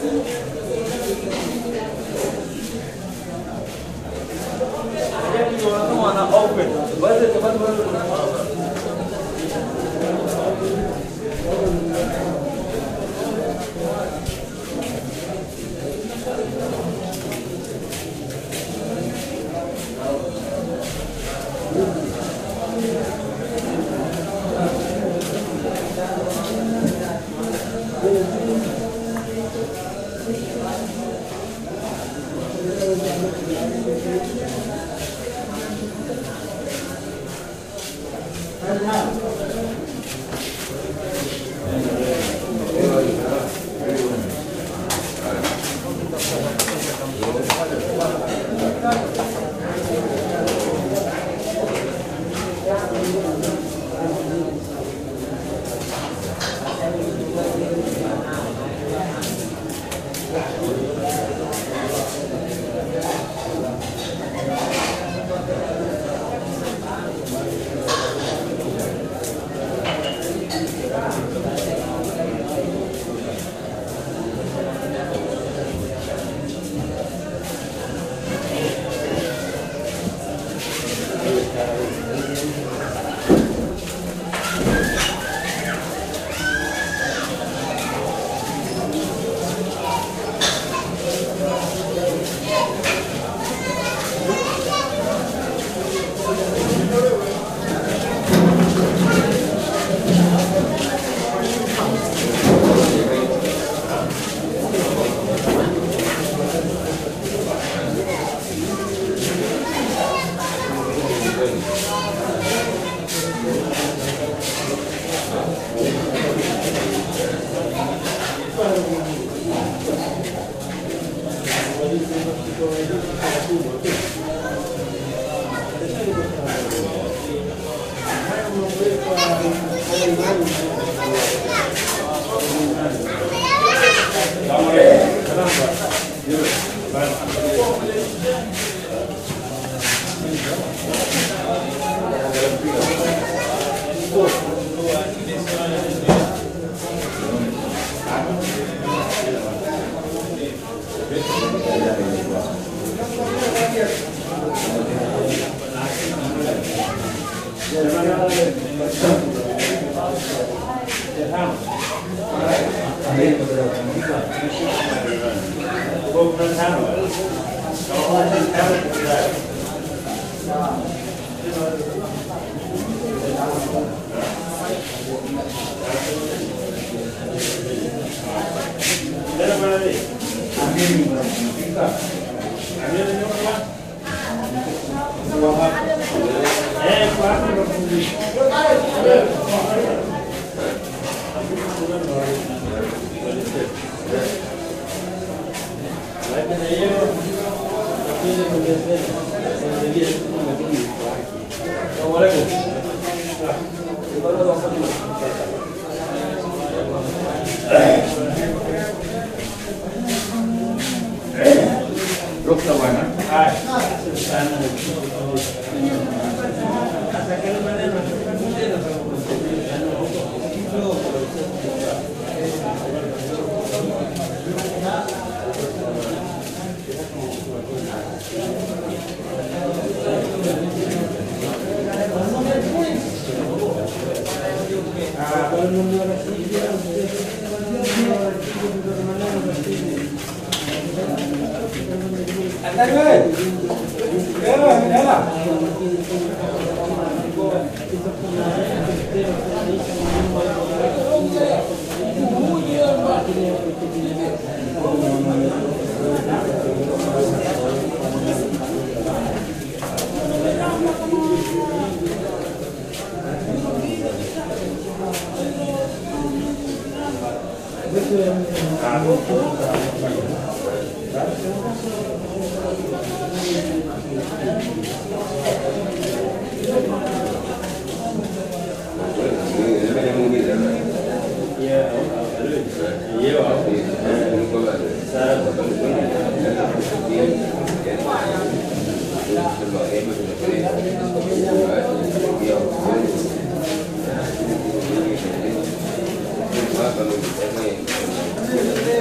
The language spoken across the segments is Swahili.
Ruksa bwana. Thank you.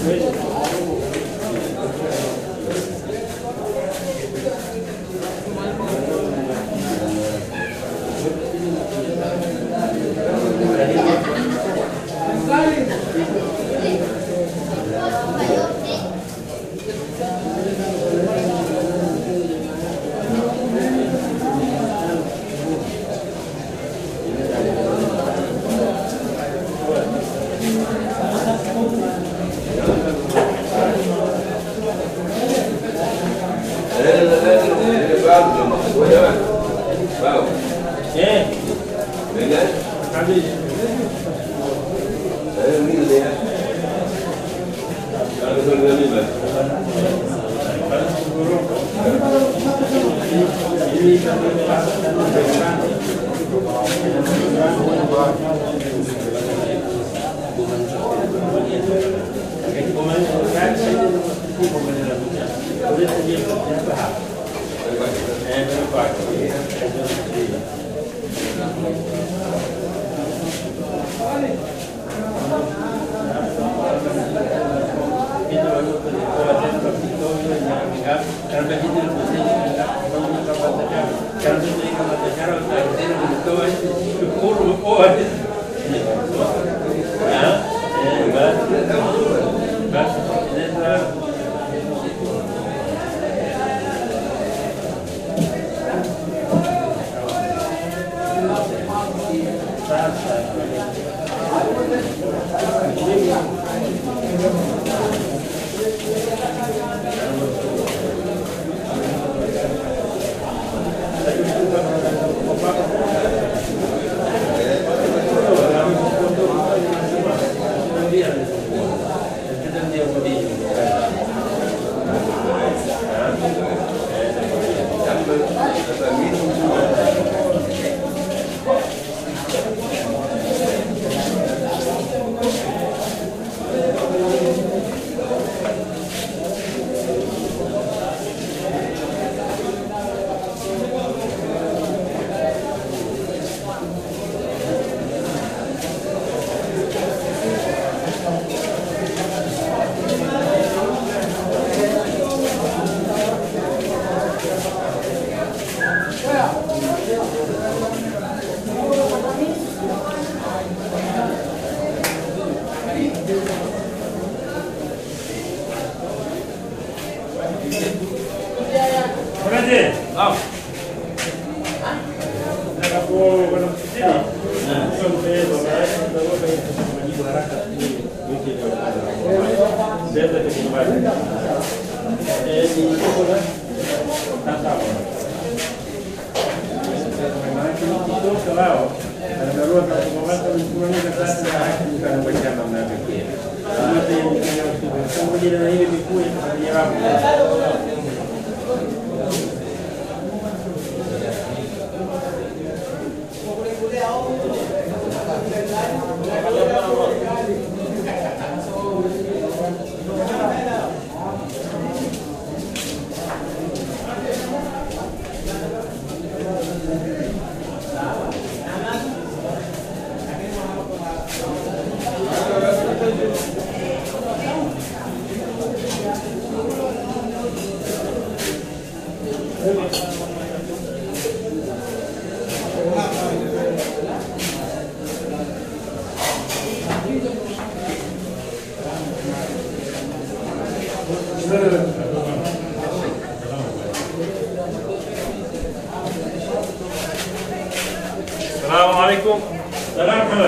Salamu alaikum. Salama.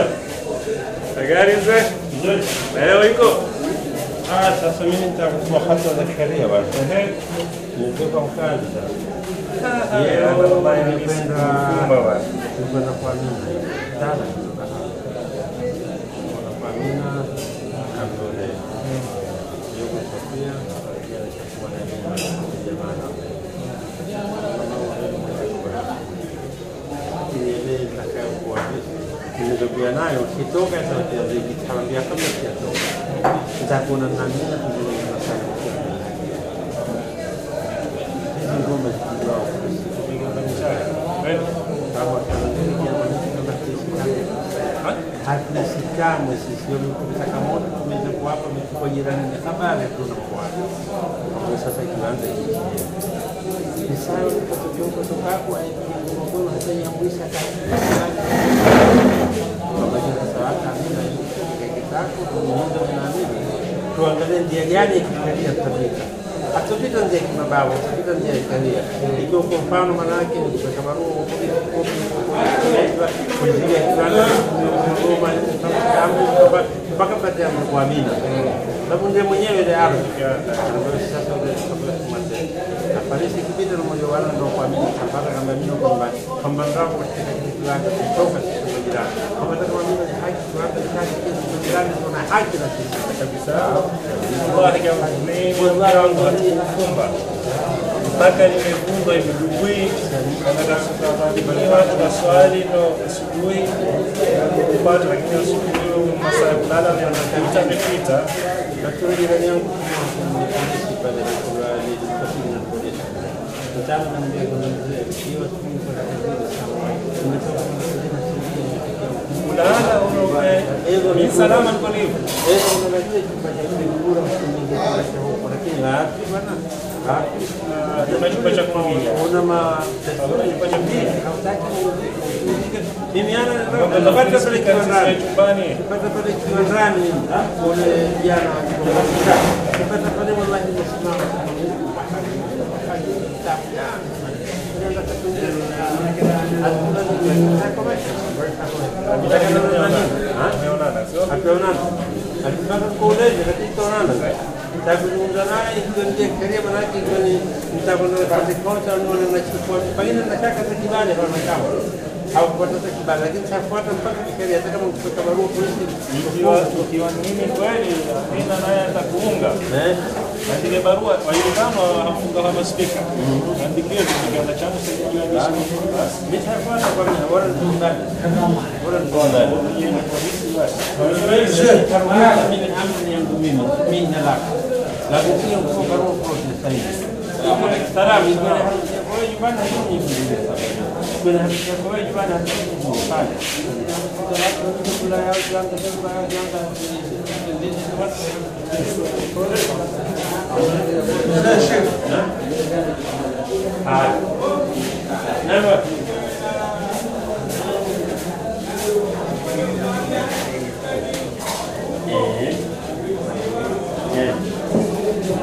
Gari mzee? Nzuri. Leo iko? Ah, sasa mimi nitakuwa hata Zakaria bwana. Ehe. Nitoka mkazi sasa. Yeye ndo ambaye nilikwenda nilikwenda kwa Amina. Tana kutoka hapa. Kwa kwa Amina Abdul. Yuko Sofia, pia alikuwa na jamaa. Ile itakayokuwa nilizokuwa nayo ukitoka sauti ya ziki tambia kabla sijatoka nitakuona na mimi na kuzungumza sana hizi ngoma zikijua ngoma ni sawa kama kana nini kama ni kama kesi hatuishi kamwe sisi. Wametaka moto, tumeweza kuwapa, wametukua jirani ni habari, hatuna mwana kwa sasa kiwanda hiki ni sawa tukatokea kutokapo aikiagono hata nyamwisha tuangalie njia gani ya kikaria tutapita. Hatupita njia ya kimabavu, tutapita njia ya kikaria. Ikiwa kwa mfano manake ni kupeka barua kuzuia kiwanda mpaka pate ya kuamini sababu ndiye mwenyewe ile ardhi ambayo sasa kabla kumaliza afarisi kipita na mmoja wala ndio kuamini mpaka kama mimi kwamba kwamba ndio katika kiwanda kutoka kwa jirani kama kama mimi ni haki kiwanda ni haki kwa jirani tuna haki na sisi kabisa. Wallahi kama ni mwanzo wangu kumba mpaka nimevunga imedugui na swali ndo asubuhi kupata, lakini asubuhi masaa ya kulala yanapita amepita. lakini jirani yangu polisi pale kwa nilipofika na polisi mtaani na mbele kwa mzee hiyo siku kwa kazini sana nimetoka kwa kazini na sisi Kulala unaona ni salama niko hivyo. Eh, unajua chumba cha kura msingi kwa huko lakini wapi bwana? Wapi? Kuna chumba cha kuingia. Una ma Chumba cha pili. hautaki mimi ana Kwamba napata pale sisi kiwandani. chumbani. Napata pale kiwandani kule jana napata pale wallahi nimesimama Umeonana sio? hatuonana akitaka kuuliza lakini tutaonana takuzungumza naye ikiwa ndiye sheria manake ikiwa ni mtakwenda pande kocha nione nachukua pengine nataka hata kibali kwa mashamba au kupata hata kibali lakini tafuata mpaka kisheria hata kama ukipata barua polisi Ikiwa ikiwa ni mimi kweli Amina naye atakuunga. eh Andike barua waiungano hafunga kama spika. Andikie kiganda changu sijui andisha. Basi. nitafuata kwa mimi bora ndani bora ndani Yeye ni polisi basi. mimi amri yangu mimi mimi na lako lakini sio kwa barua polisi sasa Tarabi kwa kwa nyumbani ni nyingi kuna hakika kwa nyumbani hakika pale kula yao janga kula yao janga Ah. Namba. Eh. Eh.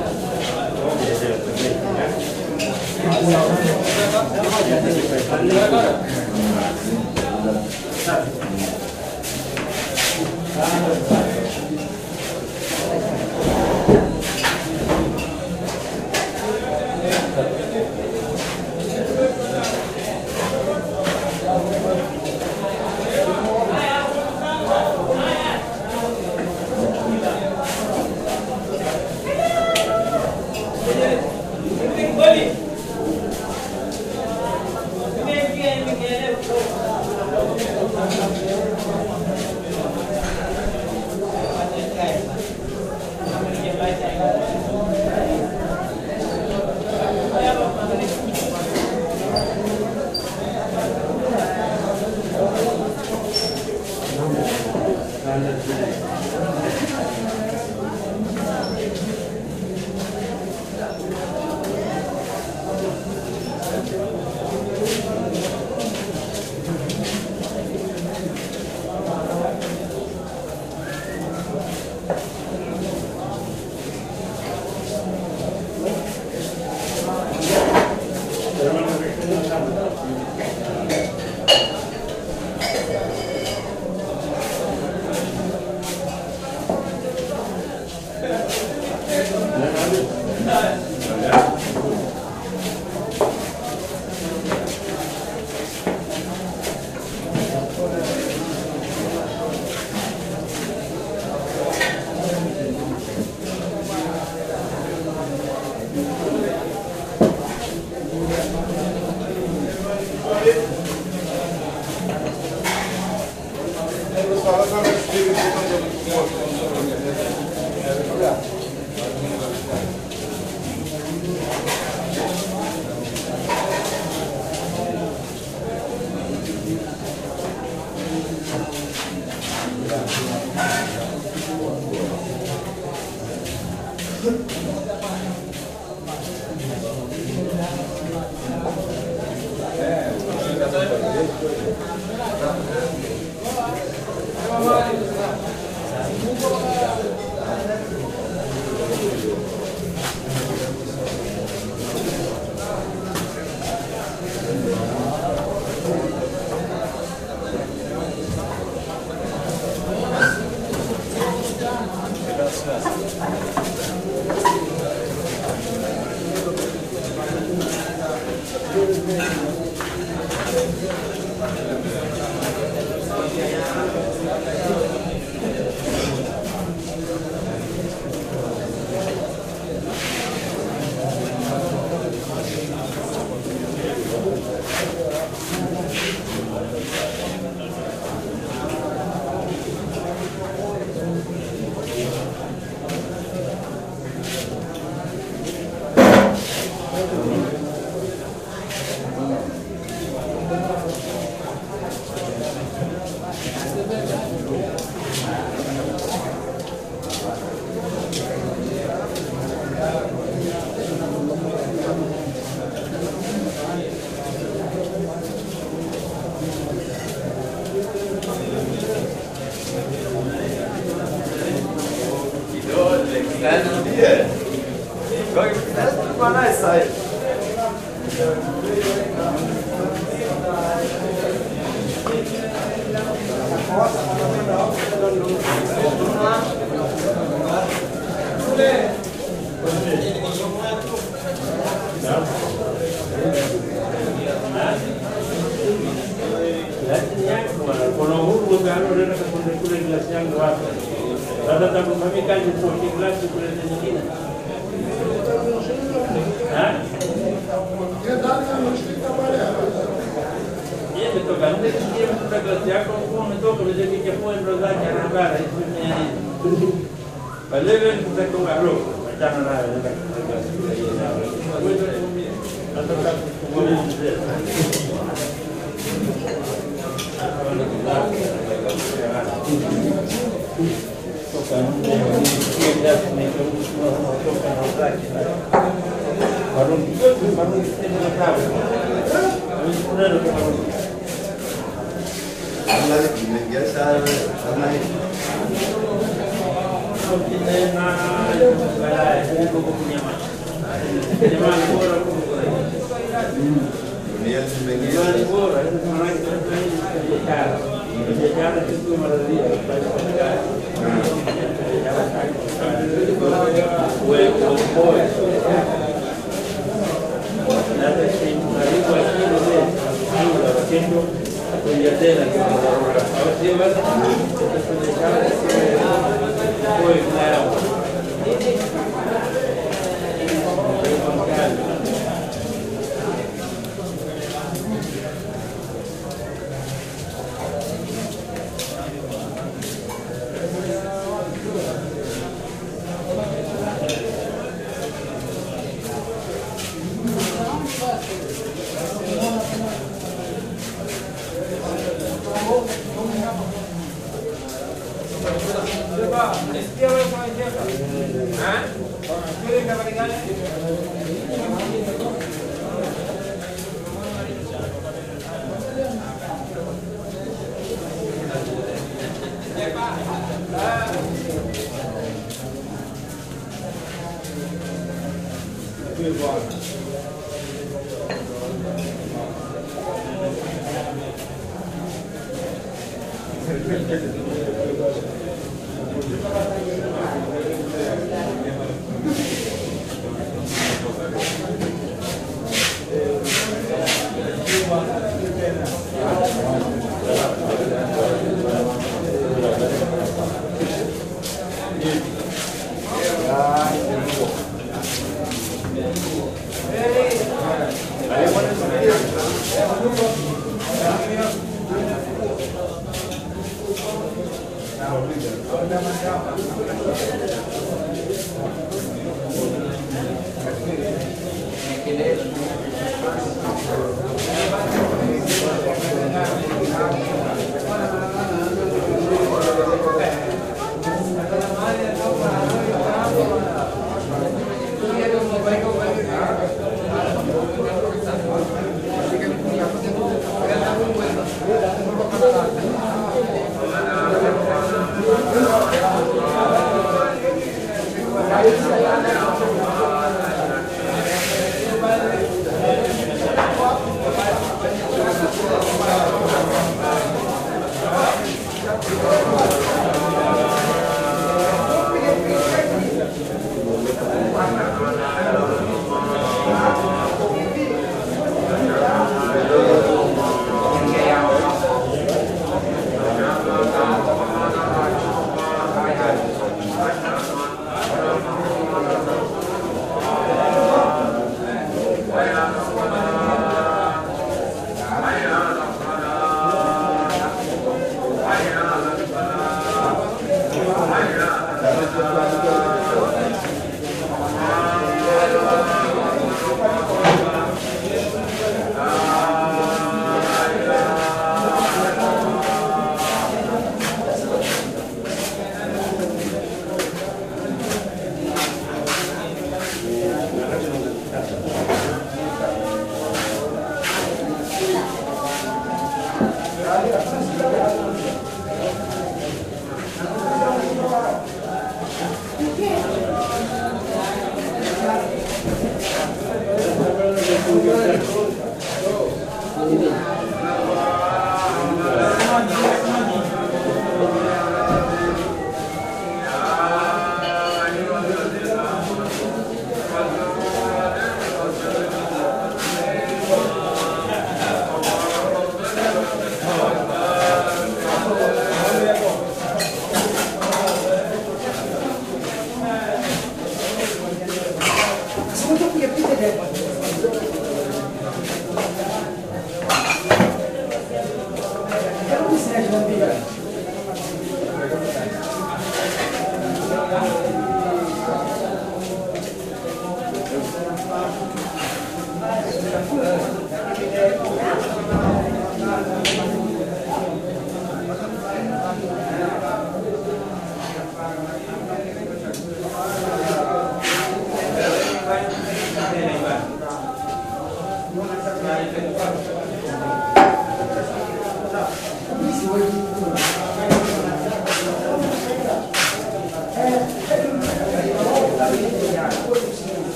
Lakini yake bwana, kuna uhuru ugano unaenda kule kule glasi yangu wapi? Sasa takufanyia kazi kwa glasi kule nyingine. Ha? Yeye ametoka nje kisie mtu glasi yako kwa umetoka ile kike kwa ndo zake anabara hizo ni Pale wewe mtakonga roho, achana nayo nenda kwa glasi kule ile. Wewe nataka kukuuliza mzee.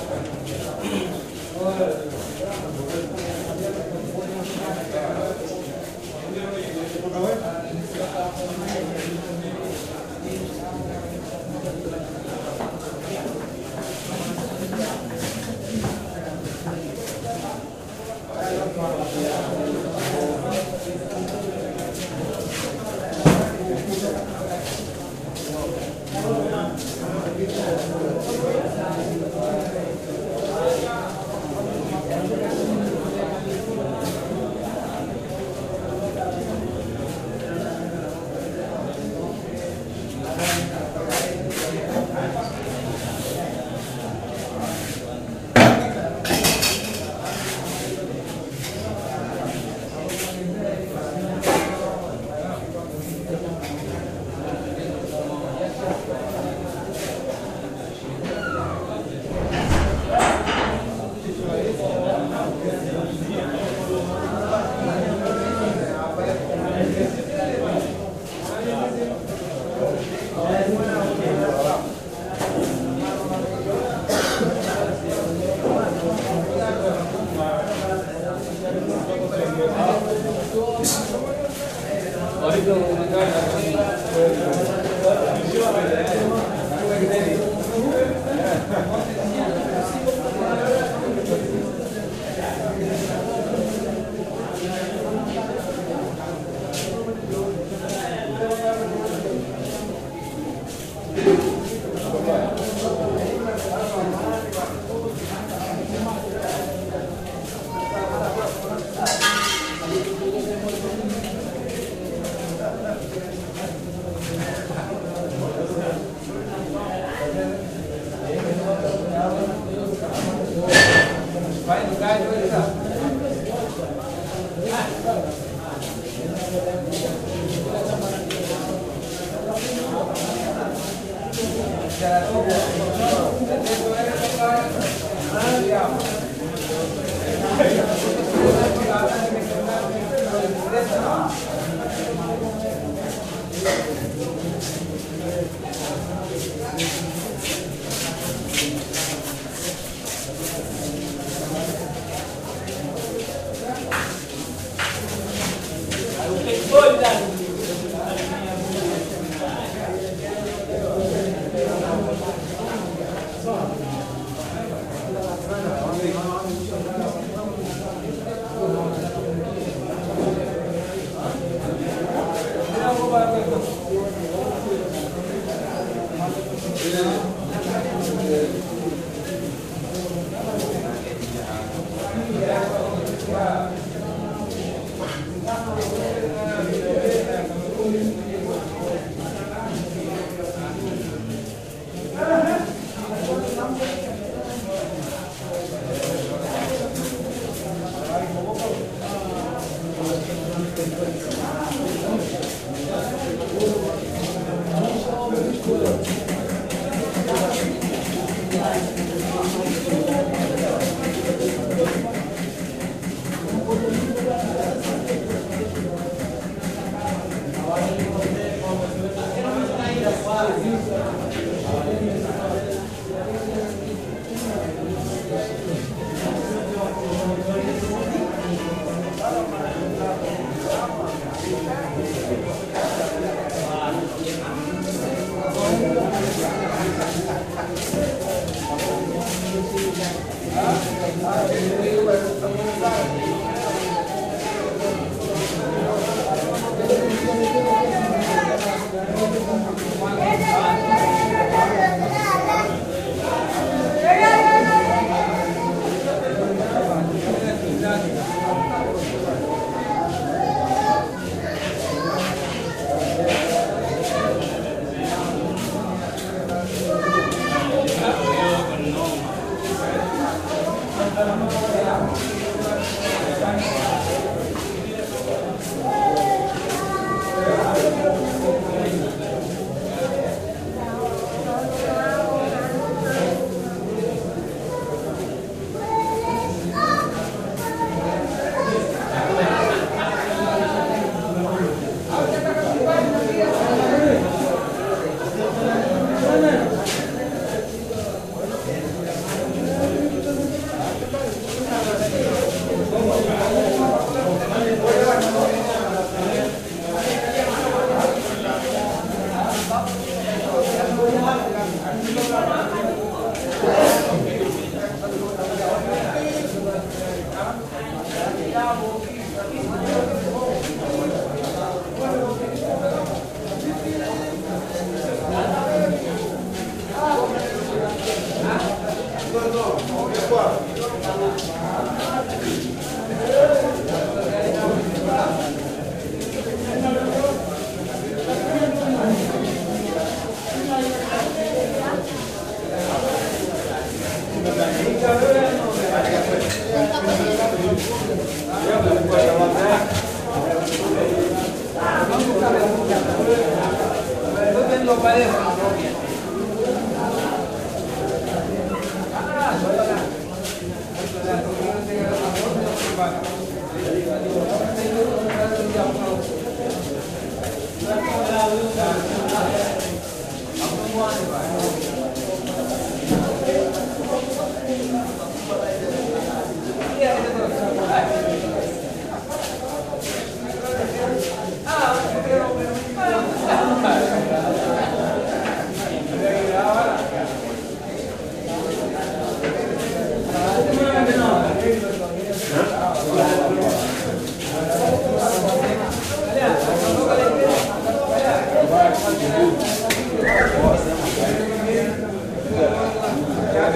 Thank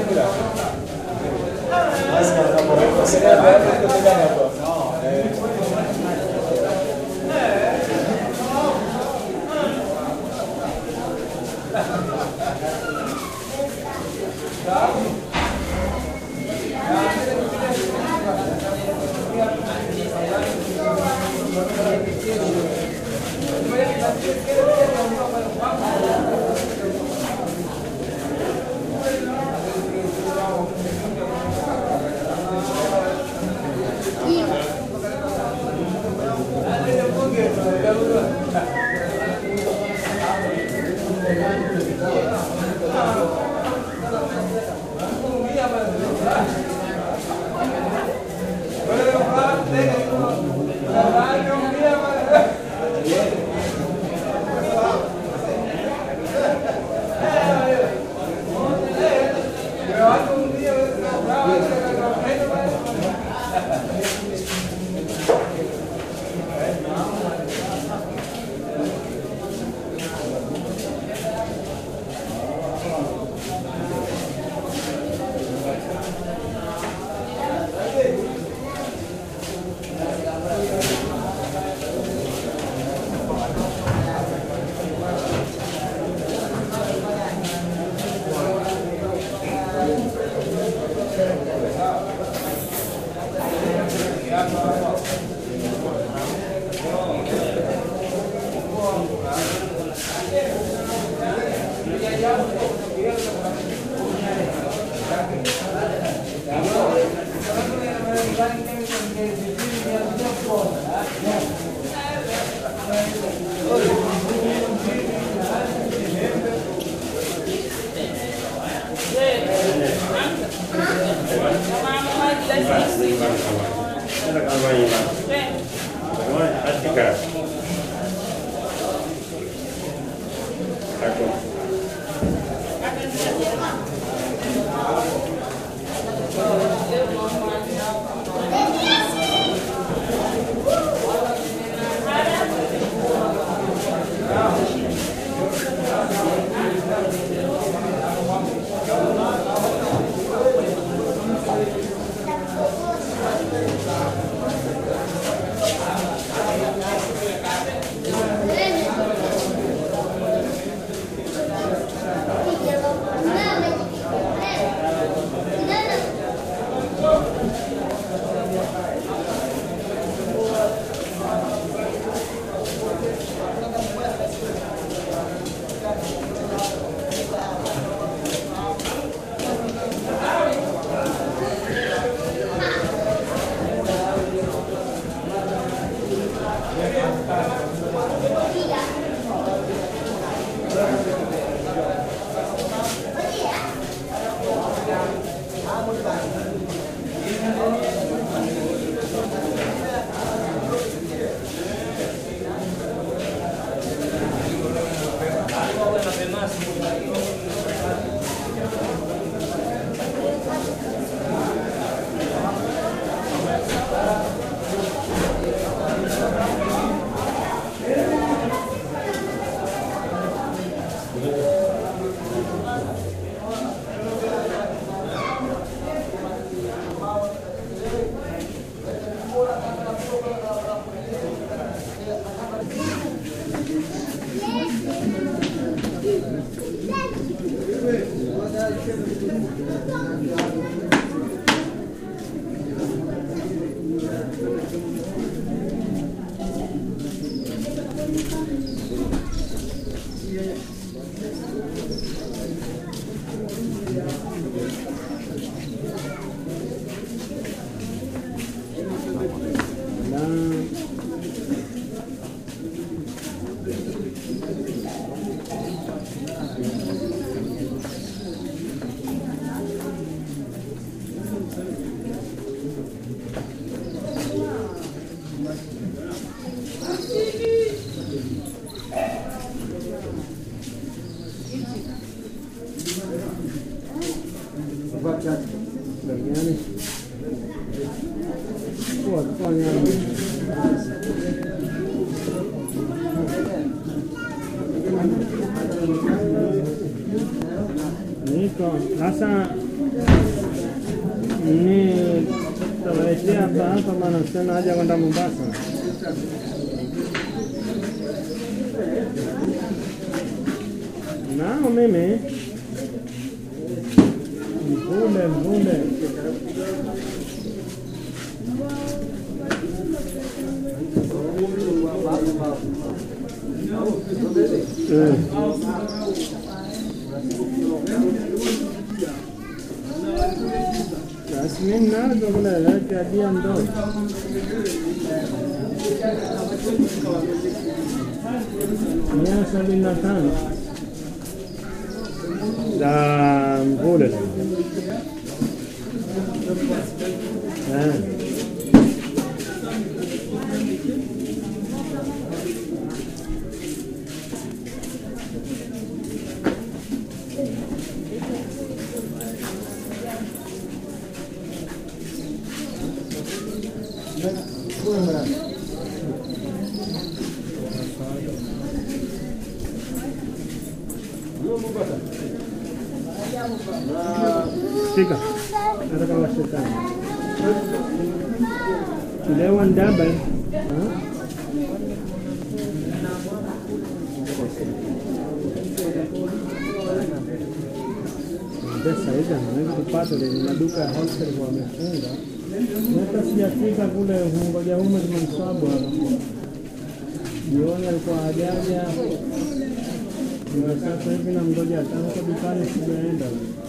Nenda kama hivi. Bwana, atika. Ako. Ni iko sasa ni tawaletea hapa hapa, maana sina haja kwenda Mombasa. Nao mimi mvule mvule Eh. Basi mimi nazo kule lete adia ndogo mia sabini na tano za mvule Eh. Shika. Nataka washetani. Kilewa ndaba. Ha? Pesa hizo naweza kupata ile maduka ya wholesale kwa wamefunga. Hata sijafika kule hungoja ume tumemswabu hapa. Jioni alikuwa hajaja. Ndio sasa hivi namgoja tangu dukani sijaenda.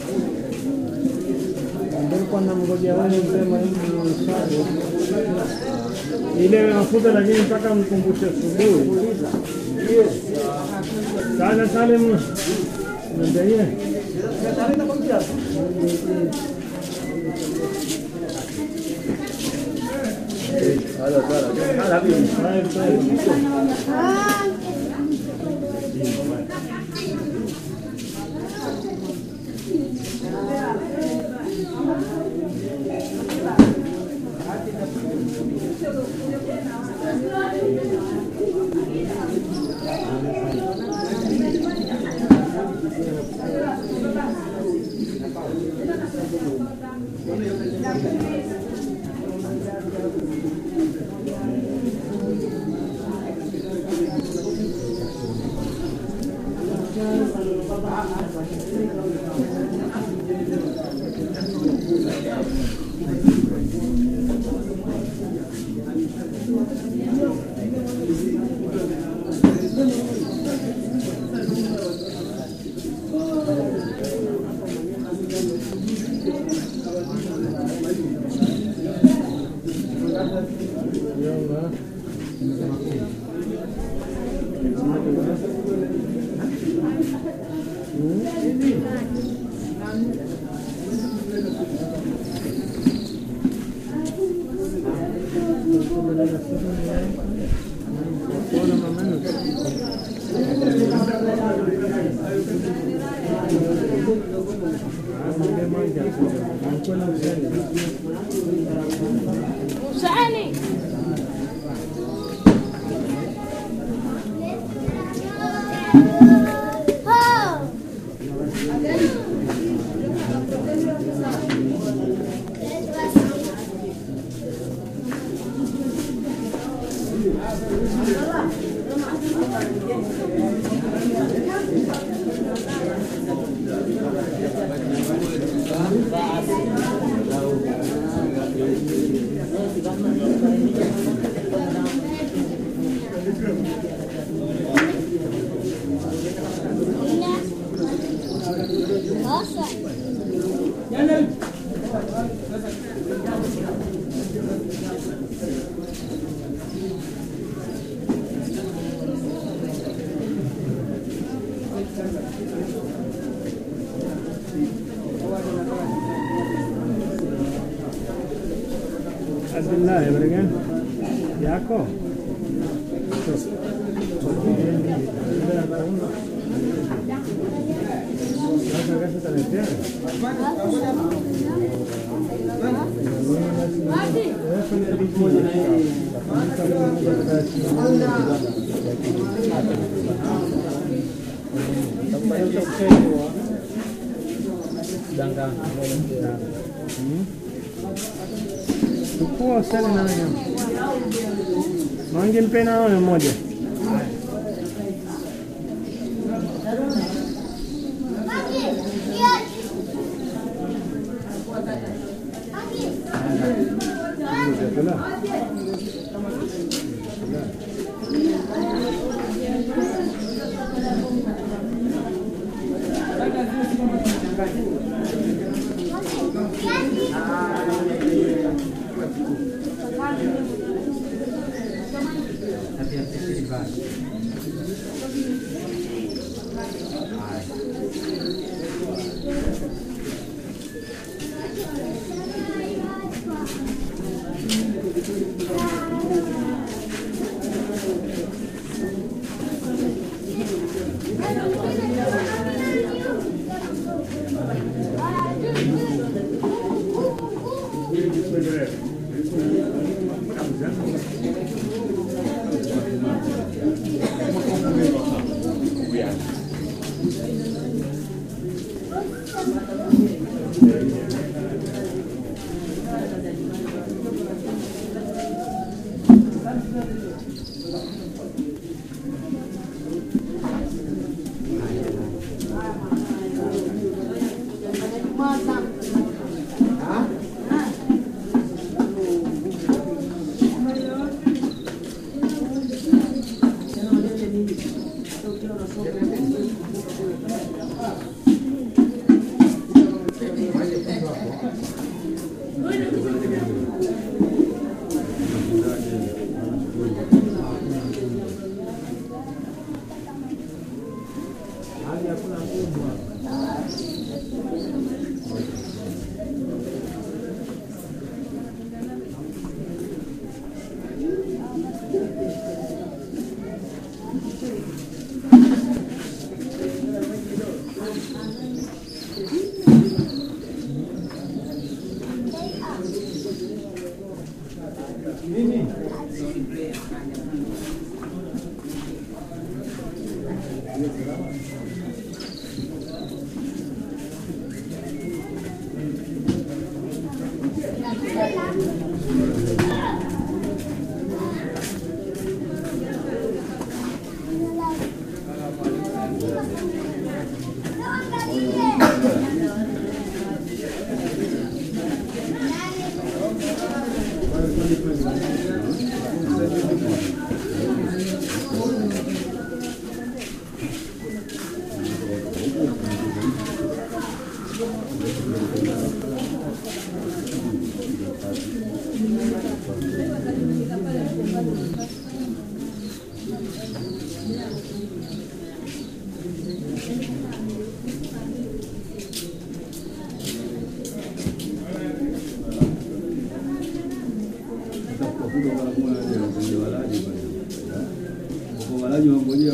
Nilikuwa namngojea wewe mzee Mwalimu Mswabu. Ile mafuta lakini mpaka mkumbushe asubuhi. Sana Salim. Ndio Usani. Nossa. Abdullah Ibrahim yako Sasa kesho utaletea? Eh, kwenye bidii. kudanganya. Mm. Chukua usali na nyama. Mange mpena wewe mmoja. walaji wangojea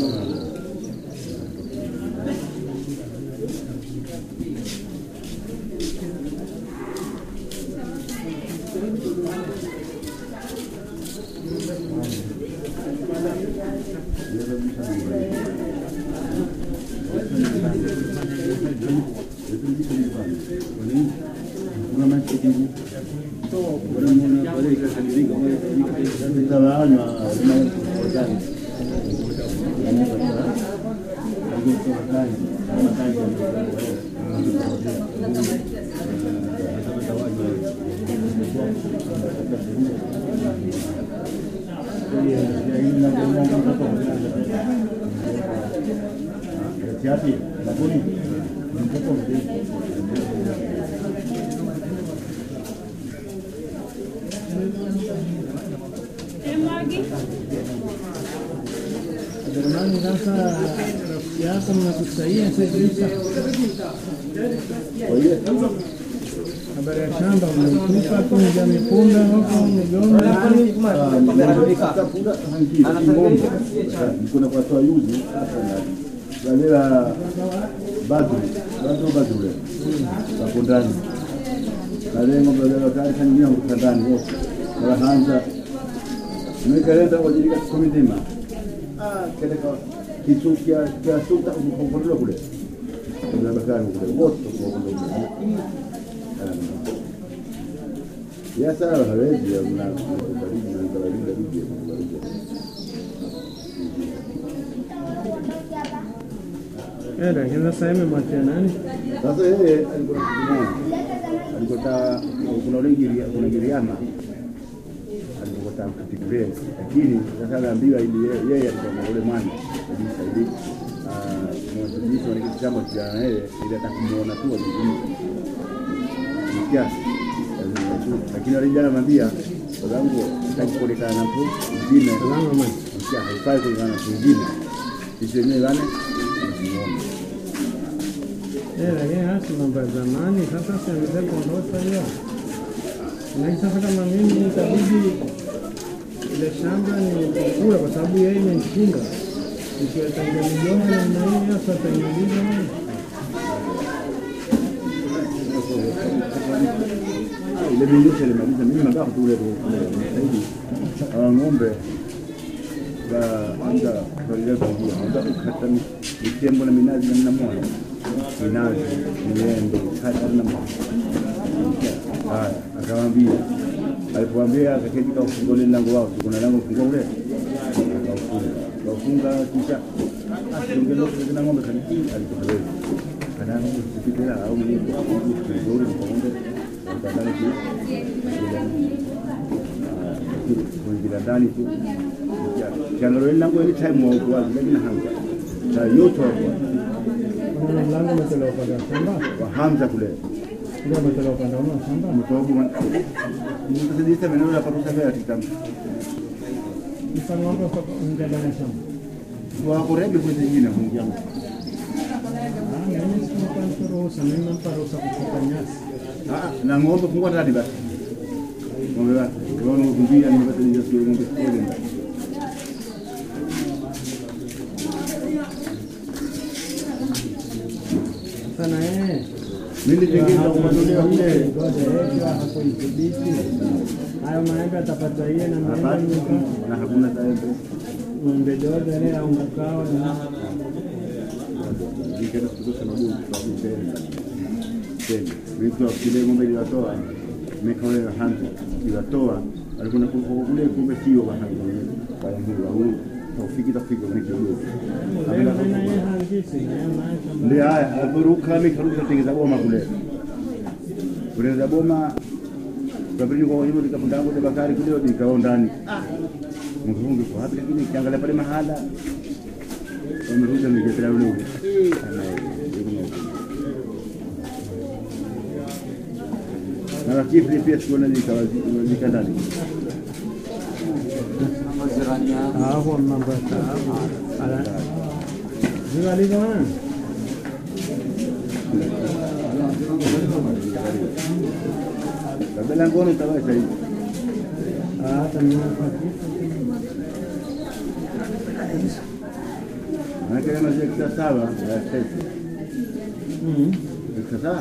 Kiasi, sabuni, mtoto Jamani, sasa rafiki yako mnakusaidia sasa. Habari ya shamba mmeitupa tu ja mipunda huko migomba. kuna kwa toa yuzi galela badru badru badru wako ndani kalengo galela tayari kanyia huko ndani wote wanaanza nimekaleta kwa ajili ya komidima ah keleka kitu kia kia suka kukondola kule Kuna bakari kule wote kwa kule. Ya sawa hawezi ya mna karibu na karibu bibi. Eh, lakini sasa imemwachia nani? Sasa yeye alikuwa alikuwa kuna ule Giria- kuna Giriama alikuwa katika kule, lakini sasa anaambiwa ili yeye- yeye alikuwa na ule mwana kabisa ili mwanzo wa kitambo cha na yeye ili atakumuona tu azungumze kiasi lakini wale jana anamwambia sababu sitaki kuonekana na mtu mwingine Salama mama. Msikia, haifai kuonekana na mtu mwingine sisi wenyewe wale tunamuona Eh, lakini hasi mambo ya zamani sasa sianze kuondosha hiyo. Lakini sasa kama mimi itabidi ile shamba ni kula kwa sababu yeye imenishinda. Nikiwatangia migoma namna hii hasa ataniuliza mimi. ile vindusha limaliza mimi nataka tu ule saidi hawa ng'ombe ba anga kutolia kujua nataka kukata mitembo na minazi namna moja minazi miembe kata namna moja haya akamwambia alipoambia akaketi kaufunga ule mlango wao kuna lango funga ule akaufunga akaufunga kisha asiongea ng'ombe kaniki alikuwa kana ng'ombe sipitela au ni nzuri ng'ombe ukadhani tu kuingia ndani tu kiangalia lango ile time wa ukuaji lakini hanga na yote wa Kuna mlango umetolewa upande wa shamba. wa Hamza kule Ndio umetolewa upande wa shamba. mtobu mtasaidia maneno ya parusa vya kitambo Mfano wako kwa nje ndani ya shamba. wa kurebe kwa zingine kuingia Ah, mimi sikupa mtu ruhusa, mimi nampa ruhusa kuchukua nyasi. ah na ng'ombe fungua ndani basi ng'ombe wake kwa nini kumbia ni basi ndio sio ng'ombe kweli Sana yeye mimi niliingiza kumanolea kule hapo idhibiti hayo maembe atapata yeye na maembe hapa mnuka na hakuna taembe ng'ombe dodo ile au mkao na nikaenda kutosha mabuyu kwa kutenda tena nilikuwa kile ng'ombe iliwatoa mekaole na hanzo iliwatoa alikuwa na kuko kule kumbe sio wa hanzo kwa hiyo huyu taufiki tafika ni kidogo leo tena yeye hangisi na yeye maisha ndio haya aliporuka mikarudi katengeza boma kule kutengeza boma kabili kwa hiyo nikapanda kule bakari kule nikao ndani mfungi kwa hapo lakini kiangalia pale mahala wamerudi niketela ule ule sana na lakini pia sikuona nikawazika ndani hapo mambo ya taabu ala Ziwa liko na kabla ngono tawasha hivi hata mimi Maana kama zile kisa sawa ya sasa. Mhm. Kisa sawa.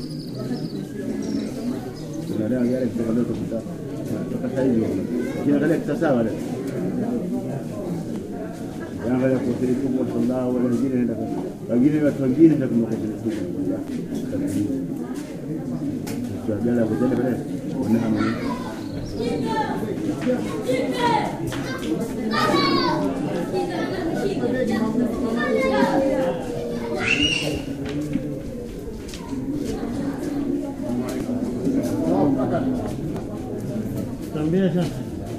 Kuna dawa yale kutoka leo kutoka kutoka sasa hivi. Kiangalia kisa sawa leo. Kiangalia kwa siri kubwa sallallahu wala wengine nenda kwa wengine watu wengine ndio kumekuwa kwa siri kubwa. Kwa jana kwa jana pale. Ona kama ni Tambia sasa.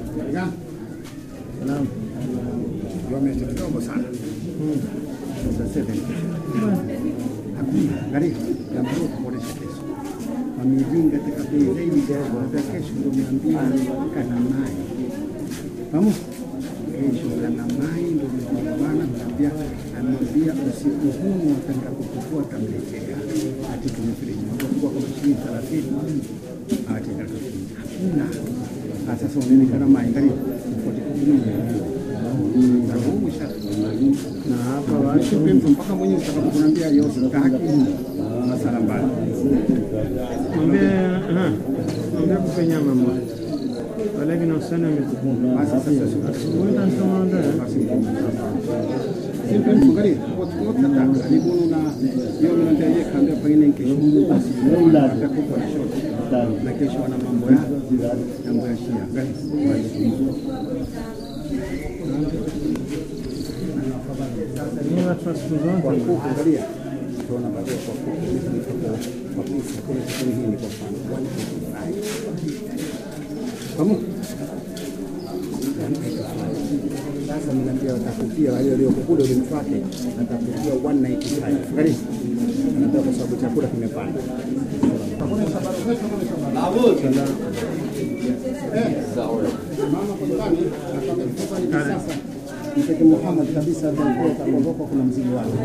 Naam. kilomita kidogo sana, sasa hivi. hakuna angalia, jambo kuboresha kesho wamejenga katika bei zaidi kidogo, hata kesho ndio mia mbili kana mai pamoja kesho kana mai ndio mwana mnambia amwambia usiku huu wataka kukufua tamletea ati tumefiriji kwa kama shilingi thelathini ati hakuna Ah, sasa unaonekana mai angalia tofauti kubwa na huu Na hapa watu Shupe mtu mpaka mwenyewe utakapokuambia yo sitaki masala mbali. mwambie aha. Mwambie kupe nyama moja. Wale kina usana umetukumba. Basi sasa Asubuhi ndio nitamuondoa. basi Angalia, wote nataka ni kuna hiyo mnatajia kaambia pengine kesho basi atakupa short na kesho wana mambo ya mambo ya Shia. Angalia. Ni watu wa siku Kwa zote kuku angalia. Tunaona baadaye kwa kuku hivi kwa pesa kwa hii ni kwa mfano 185. Pamoja. Sasa mnaambia watakupia wale walioko kule ulimfuate atakupia 195. Angalia. Anataka kwa sababu chakula kimepanda. Mteke Muhammad kabisa ataondoka kuna mzigo wake.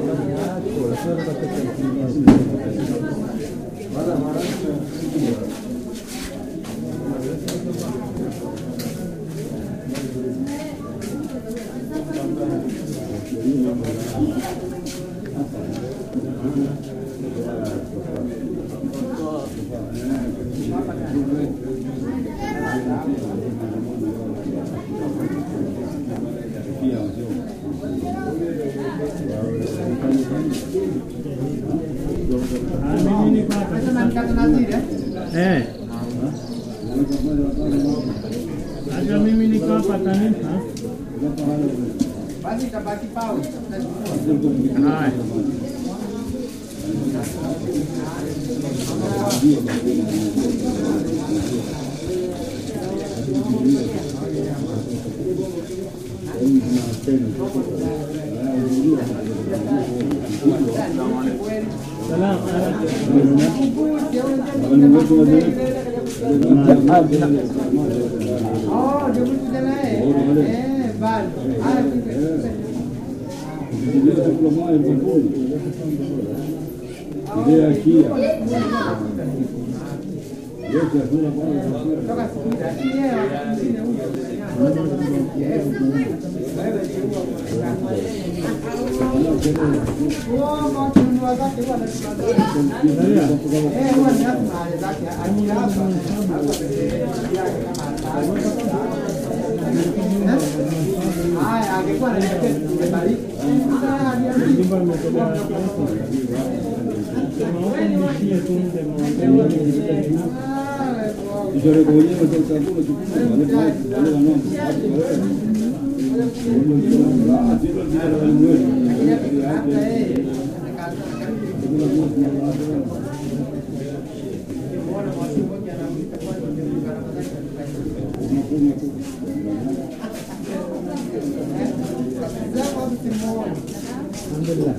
Ah, mimi niko hapa eh, hata mimi niko hapa tanipa haya. Salamu alaikum. Ile ya Kia. Yote hakuna kwanza. Jumba limetolewa kiasi. Sema huko nishie tu mde maongezi. Ishara kwa wenyewe cha chakula chukua wale wale wale wanaomba. Ah, sio ndio wale wetu. Alhamdulillah.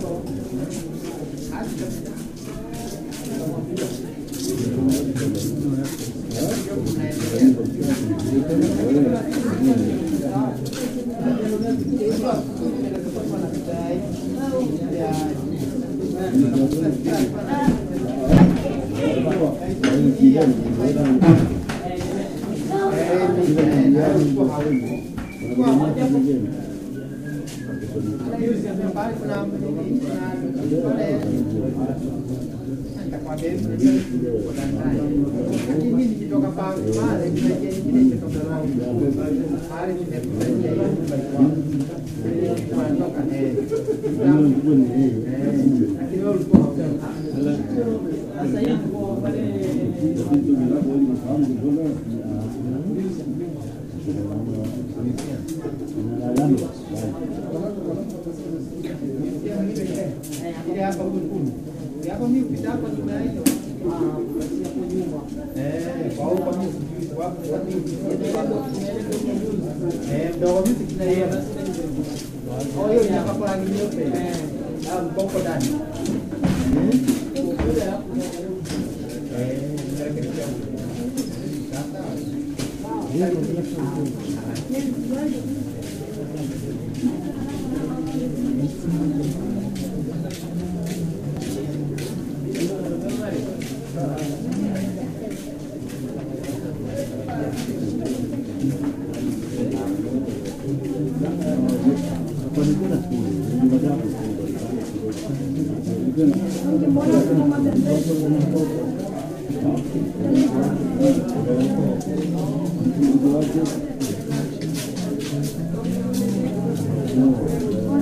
Thank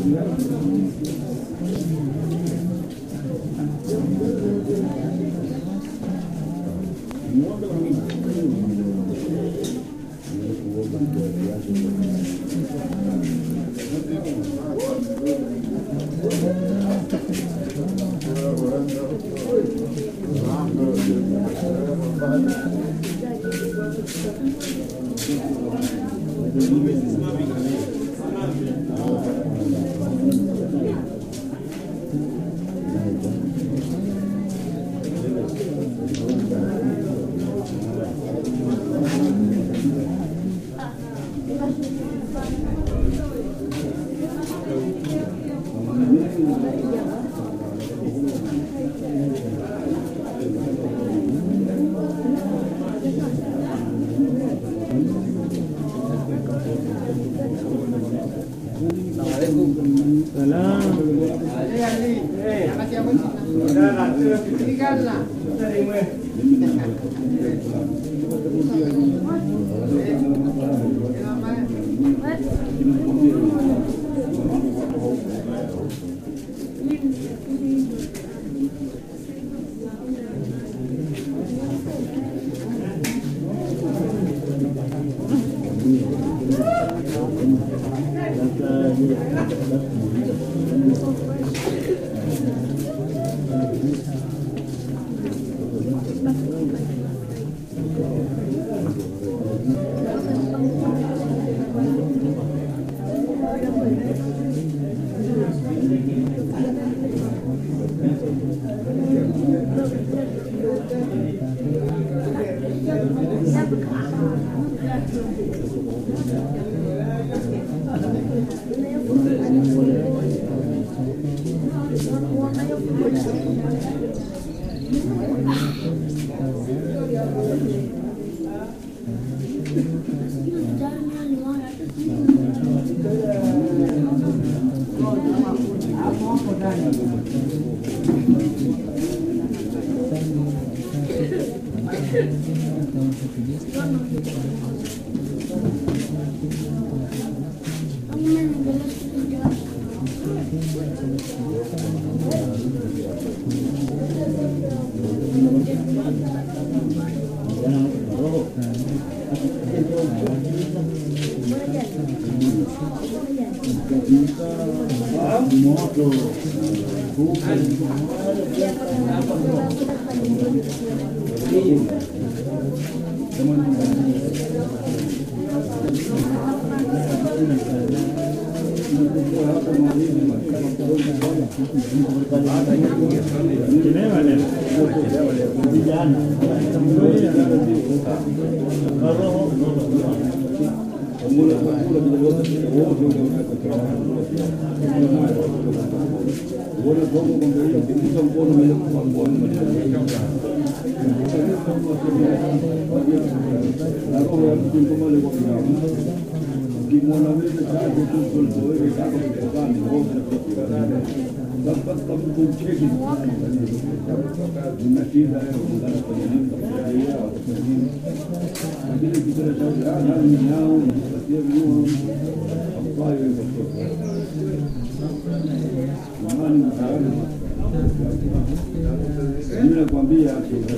Mimi nakwambia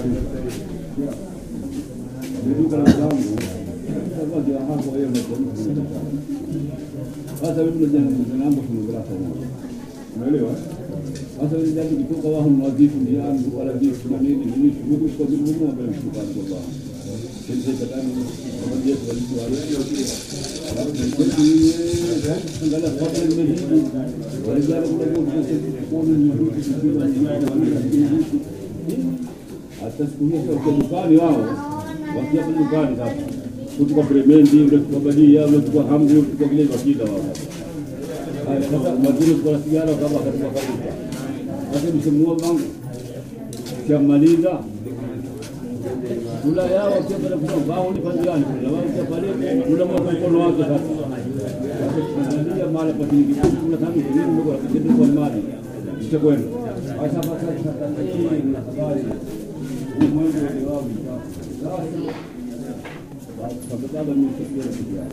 duka la zangu sasa ndio hapo wewe unasema sasa wewe unajua na mambo tunographa unaelewa sasa wewe ndio kutoka wao ni wazifu ndio yangu wala vitu na nini nini Mungu kwa sababu Mungu ambaye mshukuru kwa Allah kile cha tani kama ndio walikuwa wale alafu ndio angalia kwa sababu nimejidi walizana kule kwa kuona ni mtu kusikia ni hata siku hiyo kwa dukani wao wakia kwenye dukani sasa kuchukua kremendi ule kuchukua badia ule kuchukua hamri ule kuchukua kile wakida wao haya sasa waziri kwa sigara kama katika kabisa sasa msimu wangu kiamaliza kula yao wakia pale kwa wao ni panjiani kula wao kwa pale kula mwa mkono wake sasa tunaangalia mara kwa shilingi kumi na tano ishirini ndio kwa kitu kwa mali itakwenda sasa sasa sasa hii ni habari ulimwengu wa sasa Kabla baba ni kitu gani kitu yake.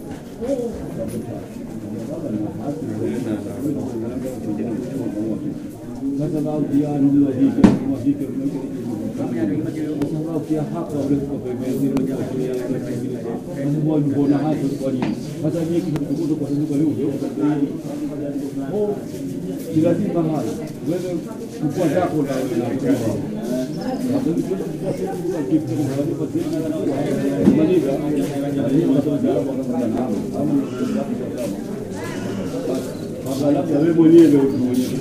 Baba ni hasi sasa bao dia ndio hivi kama hivi sasa bao kia hapa ule kwa pembeni ndio kwa kia sasa bao mbona hapo kwa nini sasa ni kitu kikubwa kwa sababu leo leo oh si lazima haya wewe kukua zako na na labda wewe mwenyewe ndio mwenyewe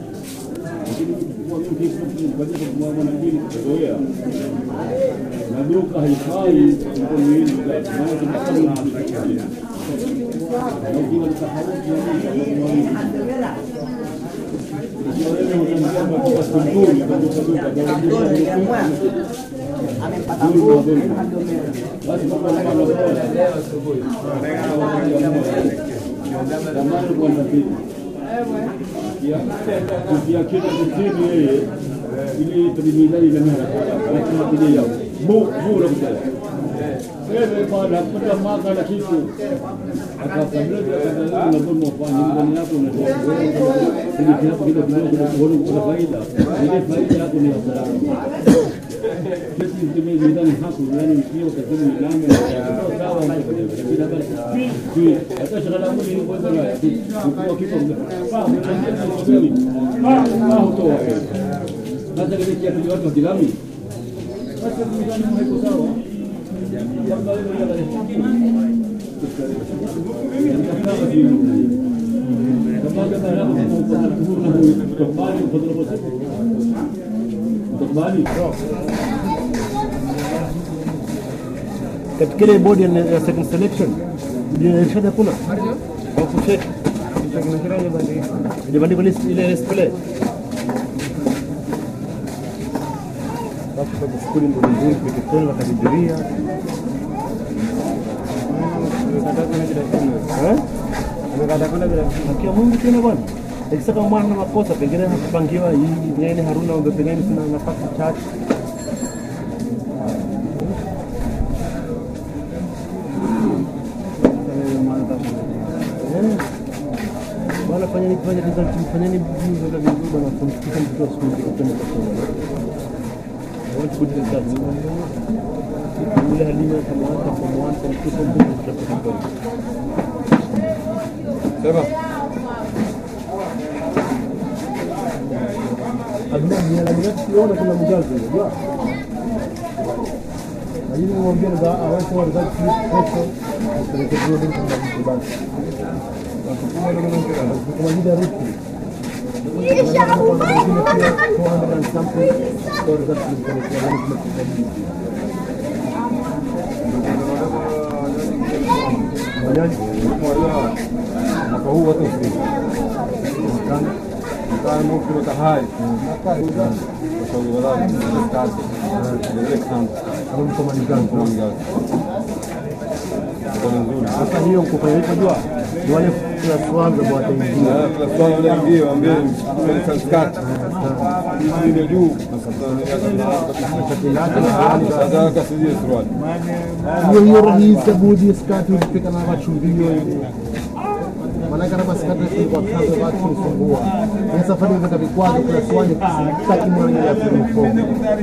kuzoea na duka haifai mkononi ukiakita kusini yeye ili tulimizani na mimi lakini kile yao bu bu na kutala wewe bwana kupata maka na kitu akakabla akakabla na bomo fanya ndani yako na ili kiapo kidogo kidogo kuona kuna faida ile faida yako ni hasara sisi tumezi ndani hapo yani sio kasema milango na sawa lakini hapa hata shagala mwili ni kwa sababu kwa kitu kwa kwa hutoa sasa kile kiatu watu wa kilami sasa mizani haiko sawa katika ile bodi ya ya second selection inaishaje kuna au kucheck Ijabandikwa list ile display. Watu kwa skuli ndio nzuri pikitoni wakadibiria. Eh? Akia Mungu tena bwana. Ikisaka mwana na makosa pengine hakupangiwa hii nene Haruna ombe pengine tuna nafasi chache. Eh. Bwana fanyeni fanya result fanyeni vizuri ndio vizuri bwana kumfikisha mtoto wa skuli kwa kwenda kusoma. I want good results. Yule Halima kama hata kwa mwana kwa mtoto mdogo tutakuwa. Sema. Aduna ni ala mimi siona kuna mjazo unajua. Lakini mwambie ndio aweze kwa result kesho. Tupeleke building kwa mtu basi. Kwa ajili ya ruti. Mwaka huu watu usiri. Mwaka huu kilota hai. Washauri wadau, kazi. Ile kando. Kama mko manigani kwa manigani. Kwa nzuri. Sasa hiyo kufanya hivyo jua ni wale class kwanza bwana wataingia. Ah, kila swala wale ingie waambie mchukue sanskati. Hii ndio juu. Sasa kasije suruali. hiyo hiyo rahisi budi skati ulipika na machumbio hiyo maana kama skati kwa kaza watu kusumbua ni safari mpaka vikwazo kwa swali sitaki mwana ya uniform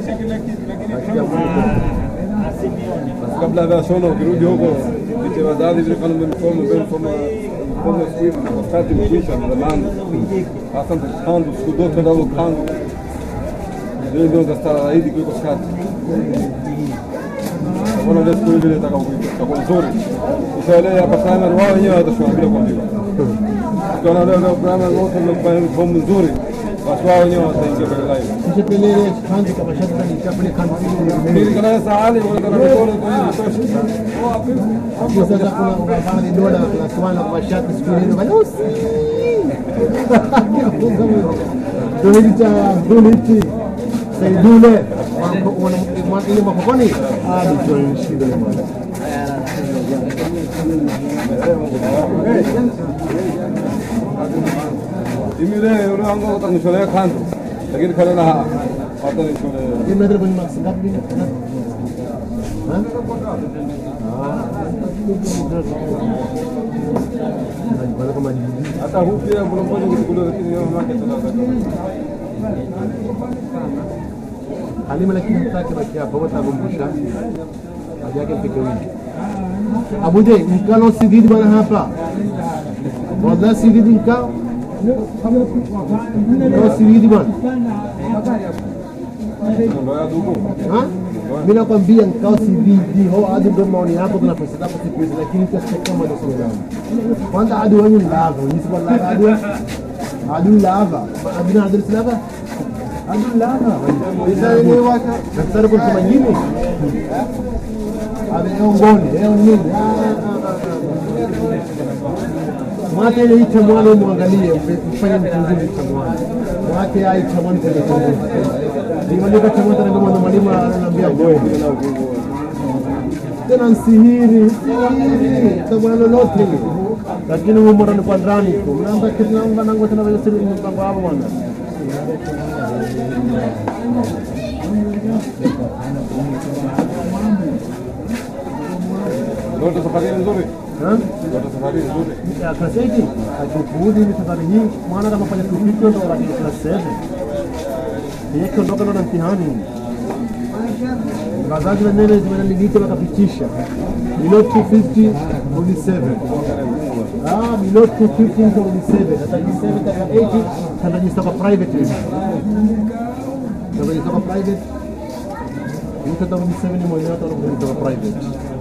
Basi kabla ya shona ukirudi huko viche wazazi vile kama mfomo mbele mfomo mfomo siku wakati mkwisha zamani hasa mtandu siku zote ndio kandu ndio ndio ngastara zaidi kuliko skati Kuna ndio siku ile nataka kwa nzuri usaelewe hapa primary wao wenyewe watashuhudia kwa mbio Ukiona leo leo primary wote wamefanya fomu nzuri basi wao wenyewe wataingia kwenye line kisha pelele kanzi kama shati ni chapele kanzi Mimi kana sahani wala kana mikono kwa hiyo tosha hiyo sasa kuna unafanya dola na swana kwa shati siku ile bana usi ndio hichi cha ndio hichi saidule wana ile mapokoni ah ni shida bwana Mimi leo ule wangu utanisholea kando lakini kana na hata nisholee Dia berada kwenye maksi ngapi? Ha? Najipata kama jiji. Hata huu pia kuna mmoja nilichukuliwa lakini yeye mamake tunakata. Halima lakini hataki baki hapa, wote akumbusha haja yake mpige wingi. Abuje, mkalo sididi bwana hapa. Wallahi sididi mkao. Mkao sididi bwana. Ndio ya dumu. Ha? Mimi nakwambia mkao sididi. Ho hadi ndio maoni yako tuna pesa zako siku hizi lakini kwa sababu kama ndio sio yangu. Kwanza hadi wenye lava, ni sio lava hadi hadi lava. Hadi na hadi lava. Hadi lava. Isa ni waka. Daktari kwa sema nini? Ameongoni, leo nini? Mwate ile ita mwana muangalie, mfanye mchunguzi cha mwana. Mwate ai cha mwana kwenye chunguzi. Nimaliza cha mwana ndio mwana mwalimu ananiambia goe. Tena nsihiri, sihiri, tabwana lolote. Lakini huyu mwana ni kwa ndani tu. Mnaamba kitu namba nangu tena vile siri mpango hapo bwana. Ndio safari nzuri. Ha? Ndio safari nzuri. ya class 8 akikurudi ni safari hii mwana kama fanya kupitwa ndo katika class 7 yeye kiondoka ndo na mtihani wazazi wenyewe zimenalilika wakapitisha below 250 rudi 7 ah below 250 rudi 7 sasa hii 7 kaka 80 tanajista kwa private tanajista kwa private mtu atarudi 7 ni mwenyewe atarudi kwa private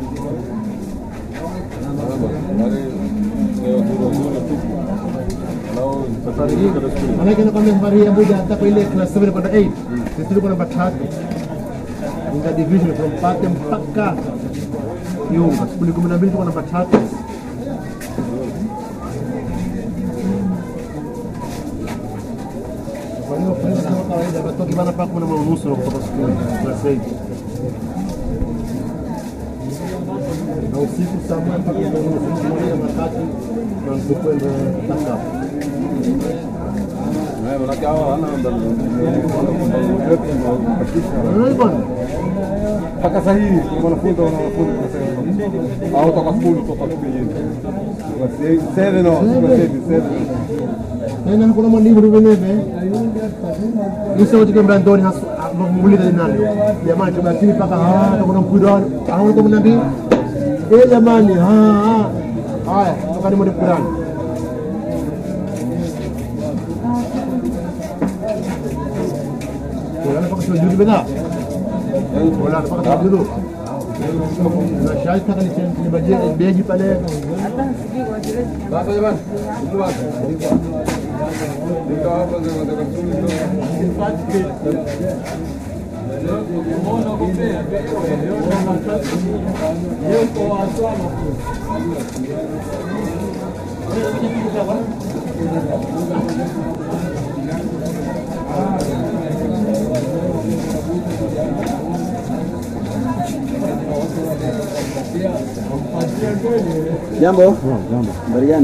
safari hii manake nakwambia safari hii Abuja hata kwa ile class 7 kwenda 8 sisi tulikuwa namba tatu Inga division from Pate mpaka Kiunga skuli kumi na mbili tulikuwa namba tatu kwa hiyo friends kama kawaida watoki bana mpaka kumi na moja unusu kutoka skuli class 8 na usiku saa moja mpaka kumi na nusu moja matatu na tukwenda taka Eh, manake hawa hana Unaona bwana mpaka saa hii wanafunzi wana wanafunzi tunasema au toka skuli toka kijijini. Seven no, seven. tena hakuna mwalimu liveneve isautika mrandoni mulile nani jamani tubakini mpaka takuna mpwirani aona kumi na mbili e jamani ah, ah. haya tokani mwende mpwirani kulala mpaka siwajudi bedha kulala mpaka siwajudi na shai taka nibaje beji pale Sasa jamani, mtu wake. Ndio hapa ndio nataka kusudi Jambo. Habari gani?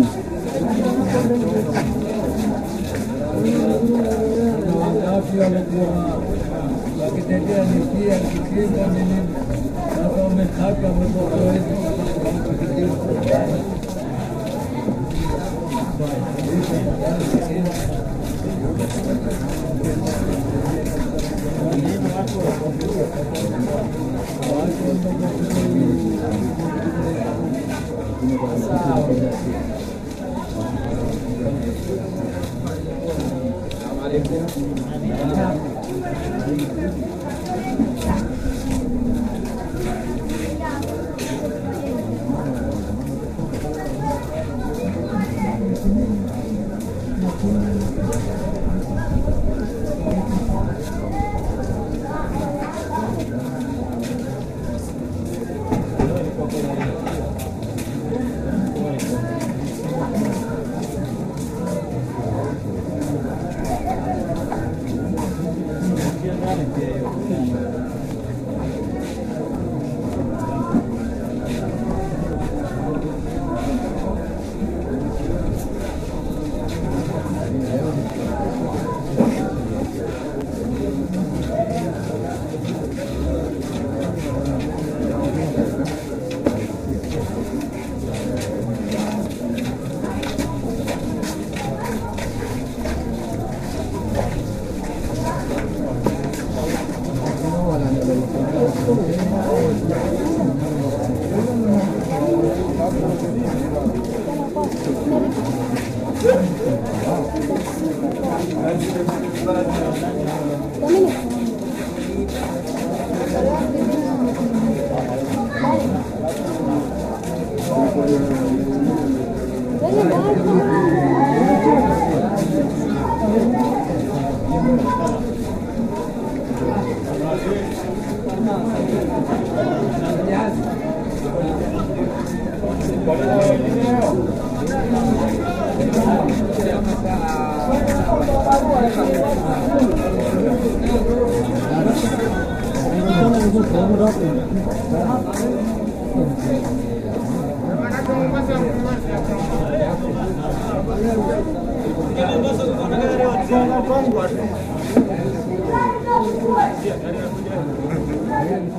Thank